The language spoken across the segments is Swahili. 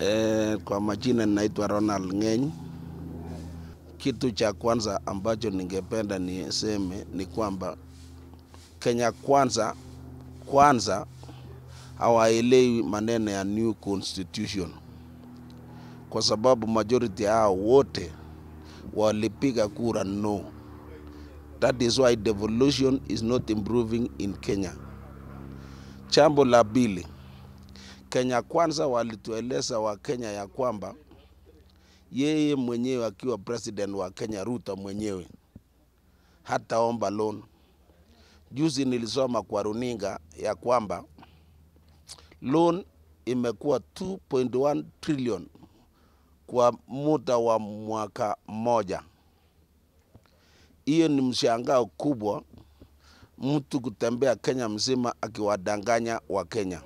E, kwa majina ninaitwa Ronald Ng'eny. Kitu cha kwanza ambacho ningependa niseme ni kwamba Kenya kwanza kwanza hawaelewi maneno ya new constitution, kwa sababu majority hao wote walipiga kura no. That is why devolution is not improving in Kenya. Jambo la pili, Kenya kwanza walitueleza Wakenya ya kwamba yeye mwenyewe akiwa president wa Kenya, Ruto mwenyewe hataomba loan. Juzi nilisoma kwa runinga ya kwamba loan imekuwa 2.1 trillion kwa muda wa mwaka mmoja. Hiyo ni mshangao kubwa, mtu kutembea Kenya mzima akiwadanganya wa Kenya.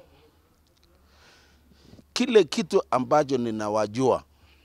Kile kitu ambacho ninawajua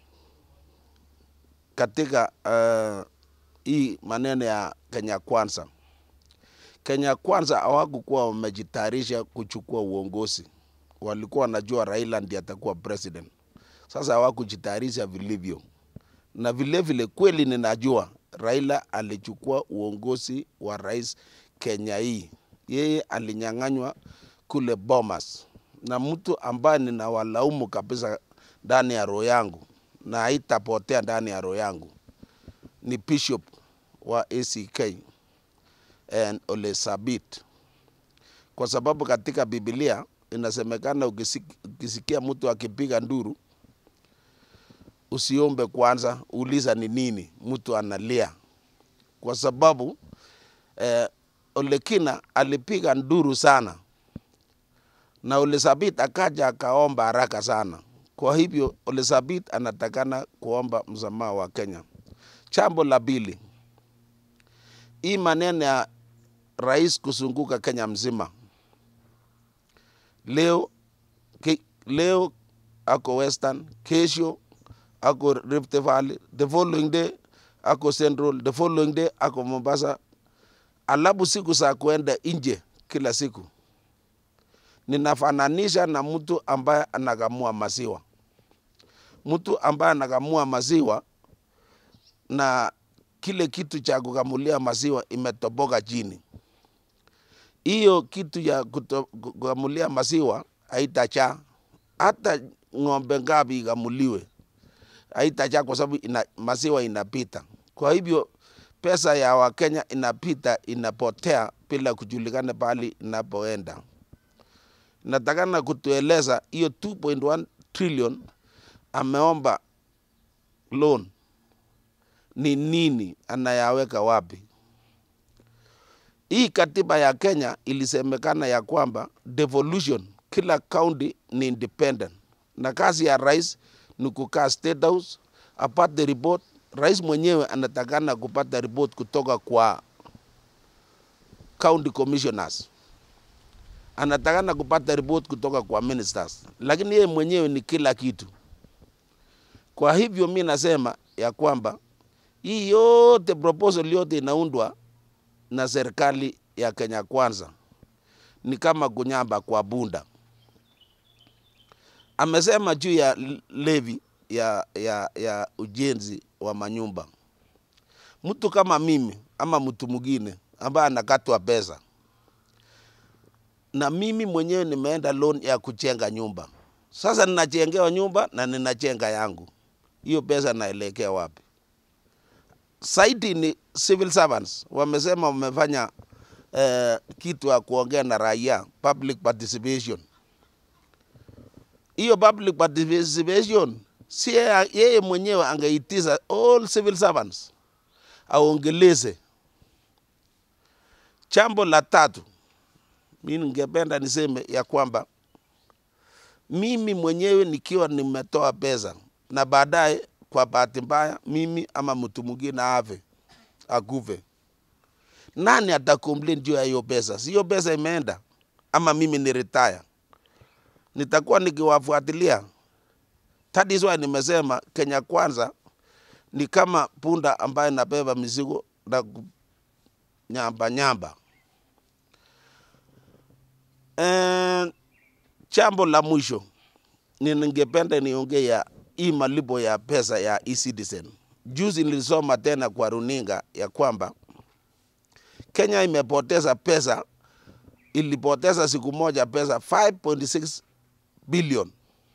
katika uh, hii maneno ya Kenya kwanza, Kenya kwanza hawakukuwa wamejitayarisha kuchukua uongozi, walikuwa wanajua Raila ndiye atakuwa president. Sasa hawakujitayarisha vilivyo, na vilevile vile, kweli ninajua Raila alichukua uongozi wa rais Kenya hii, yeye alinyang'anywa kule Bomas, na mtu ambaye ninawalaumu kabisa ndani ya roho yangu na haitapotea ndani ya roho yangu ni bishop wa ACK and Ole Sabit, kwa sababu katika Biblia inasemekana ukisik- ukisikia mtu akipiga nduru usiombe kwanza, uliza ni nini mtu analia, kwa sababu eh, Olekina alipiga nduru sana na Olesabit akaja akaomba haraka sana. Kwa hivyo Olesabit anatakana kuomba msamaha wa Kenya. Jambo la pili, hii maneno ya rais kuzunguka Kenya mzima, leo ke, leo ako Western, kesho ako Rift Valley, the following day ako Central, the following day ako Mombasa, alafu siku za kuenda nje kila siku ninafananisha na mtu ambaye anakamua maziwa. Mtu ambaye anakamua maziwa na kile kitu cha kukamulia maziwa imetoboka chini, hiyo kitu ya kuto- kukamulia maziwa haitachaa. Hata ng'ombe ngapi ikamuliwe haitachaa, kwa sababu ina, maziwa inapita. Kwa hivyo pesa ya Wakenya inapita inapotea bila kujulikana pahali inapoenda natakana kutueleza hiyo 2.1 trillion ameomba loan ni nini, anayaweka wapi? Hii katiba ya Kenya ilisemekana ya kwamba devolution, kila county ni independent, na kazi ya rais ni kukaa State House apate report. Rais mwenyewe anatakana kupata report kutoka kwa county commissioners anatakana kupata report kutoka kwa ministers, lakini yeye mwenyewe ni kila kitu. Kwa hivyo mi nasema ya kwamba hii yote proposal yote inaundwa na serikali ya Kenya Kwanza ni kama kunyamba kwa bunda. Amesema juu ya levi ya, ya, ya ujenzi wa manyumba, mtu kama mimi ama mtu mwingine ambaye anakatwa pesa na mimi mwenyewe nimeenda loan ya kujenga nyumba. Sasa ninajengewa nyumba na ninajenga yangu, hiyo pesa naelekea wapi? Saidi ni civil servants wamesema wamefanya eh, kitu ya kuongea na raia, public participation. Hiyo public participation si yeye yeye mwenyewe angeitiza all civil servants aongeleze. Jambo la tatu mi ningependa niseme ya kwamba mimi mwenyewe nikiwa nimetoa pesa na baadaye kwa bahati mbaya mimi ama mtu mwingine ave akufe, nani atakomplain juu ya hiyo pesa? Si hiyo pesa imeenda, ama mimi ni retire, nitakuwa nikiwafuatilia. That is why nimesema Kenya Kwanza ni kama punda ambaye nabeba mizigo na nyamba nyamba. Eh, jambo la mwisho ni ningependa niongee ya hii malipo ya pesa ya e-citizen. Juzi nilisoma tena kwa runinga ya kwamba Kenya imepoteza pesa, ilipoteza siku moja pesa 5.6 billion,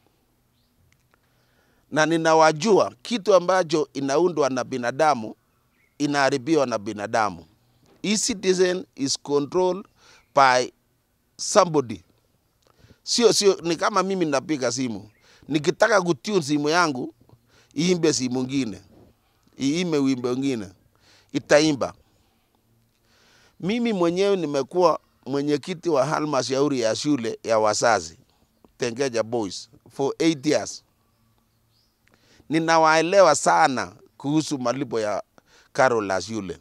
na ninawajua kitu ambacho inaundwa na binadamu inaharibiwa na binadamu. E-citizen is controlled by somebody sio sio, ni kama mimi napiga simu, nikitaka kutune simu yangu iimbe simu ngine, iime wimbo ngine, itaimba. Mimi mwenyewe nimekuwa mwenyekiti wa halmashauri ya shule ya wazazi Tengeja Boys for 8 years. Ninawaelewa sana kuhusu malipo ya karo la shule.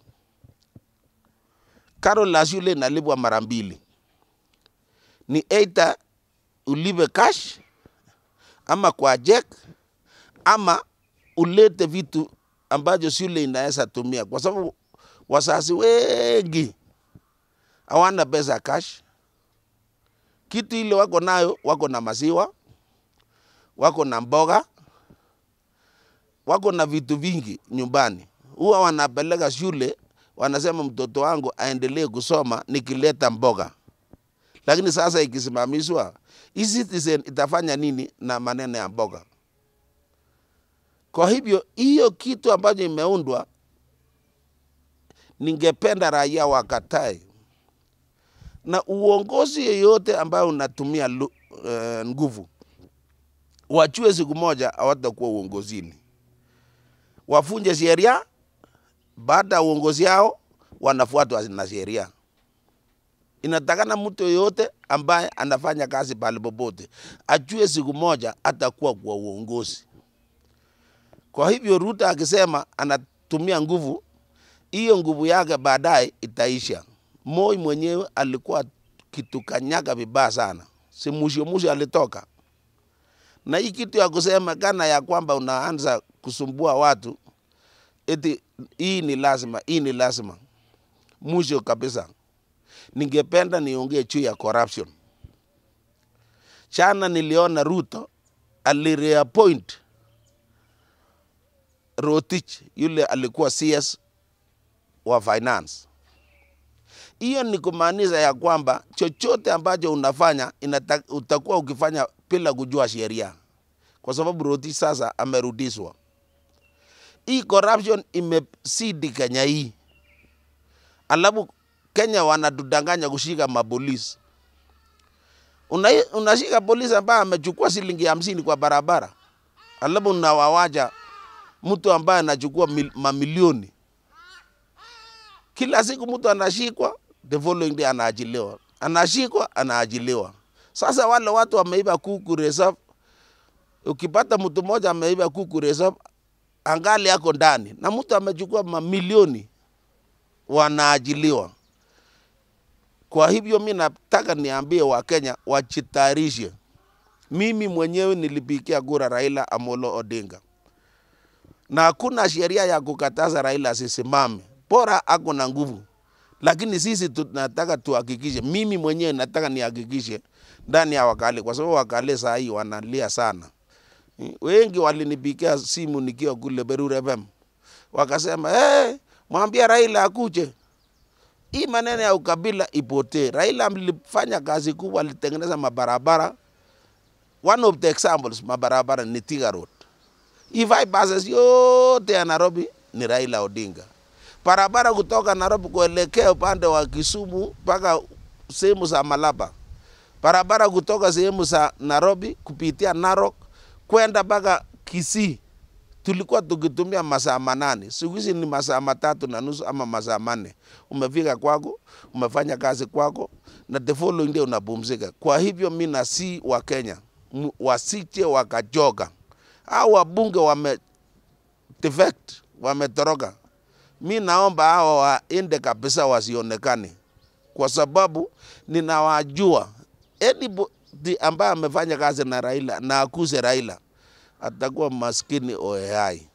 Karo la shule inalipwa mara mbili, ni either ulipe cash ama kwa check ama ulete vitu ambazo shule inaweza tumia, kwa sababu wazazi wengi hawana pesa cash. Kitu ile wako nayo, wako na maziwa, wako na mboga, wako na vitu vingi nyumbani, huwa wanapeleka shule, wanasema mtoto wangu aendelee kusoma nikileta mboga lakini sasa ikisimamishwa e-citizen itafanya nini na maneno ya mboga? Kwa hivyo hiyo kitu ambacho imeundwa, ningependa raia wakatae, na uongozi yeyote ambayo unatumia lu, uh, nguvu wachue siku moja hawatakuwa uongozini, wafunje sheria. Baada ya uongozi yao wanafuatwa na sheria inatakana mtu yoyote ambaye anafanya kazi pale popote ajue siku moja atakuwa kwa uongozi. Kwa hivyo Ruto akisema anatumia nguvu, hiyo nguvu yake baadaye itaisha. Moi mwenyewe alikuwa kitukanyaga vibaya sana, si mwisho mwisho alitoka na hii kitu ya kusema kana ya kwamba unaanza kusumbua watu eti hii ni lazima, hii ni lazima, mwisho kabisa ningependa niongee juu ya corruption. Chana niliona Ruto alireappoint Rotich yule alikuwa CS wa finance. Hiyo ni kumaanisha ya kwamba chochote ambacho unafanya inata, utakuwa ukifanya bila kujua sheria, kwa sababu Rotich sasa amerudishwa. Hii corruption imesidi Kenya hii, alafu Kenya wanatudanganya kushika mapolisi. Una, unashika polisi ambaye amechukua shilingi hamsini kwa barabara, alafu unawawacha mtu ambaye anachukua mil, mamilioni kila siku. Mtu anashikwa, the following day anaachiliwa, anashikwa, anaachiliwa. Sasa wale watu wameiba kuku reserve, ukipata mtu mmoja ameiba kuku reserve, angali yako ndani, na mtu amechukua mamilioni, wanaachiliwa. Kwa hivyo mi nataka niambie Wakenya wajitayarishe. Mimi mwenyewe nilipigia kura Raila Amolo Odinga, na hakuna sheria ya kukataza Raila asisimame, bora ako na nguvu. Lakini sisi tunataka tuhakikishe, mimi mwenyewe nataka nihakikishe ndani ya Wakale, kwa sababu Wakale saa hii wanalia sana. Wengi walinipigia simu nikiwa kule Berure FM, wakasema hey, mwambie Raila akuje hii maneno ya ukabila ipotee. Raila alifanya kazi kubwa, alitengeneza mabarabara. One of the examples mabarabara ni Thika Road. Hii bypasses yote ya Nairobi ni Raila Odinga. Barabara kutoka Nairobi kuelekea upande wa Kisumu mpaka sehemu za Malaba. Barabara kutoka sehemu za Nairobi kupitia Narok kwenda mpaka Kisii tulikuwa tukitumia masaa manane, siku hizi ni masaa matatu na nusu ama masaa manne. Umefika kwako, umefanya kazi kwako, na the following day unapumzika. Kwa hivyo mi nasi wa Kenya wasije wakajoga, au wabunge wame defect wametoroka. Mi naomba hawa waende kabisa, wasionekane, kwa sababu ninawajua anybody ambaye amefanya kazi na Raila na akuse Raila atakuwa maskini oehai.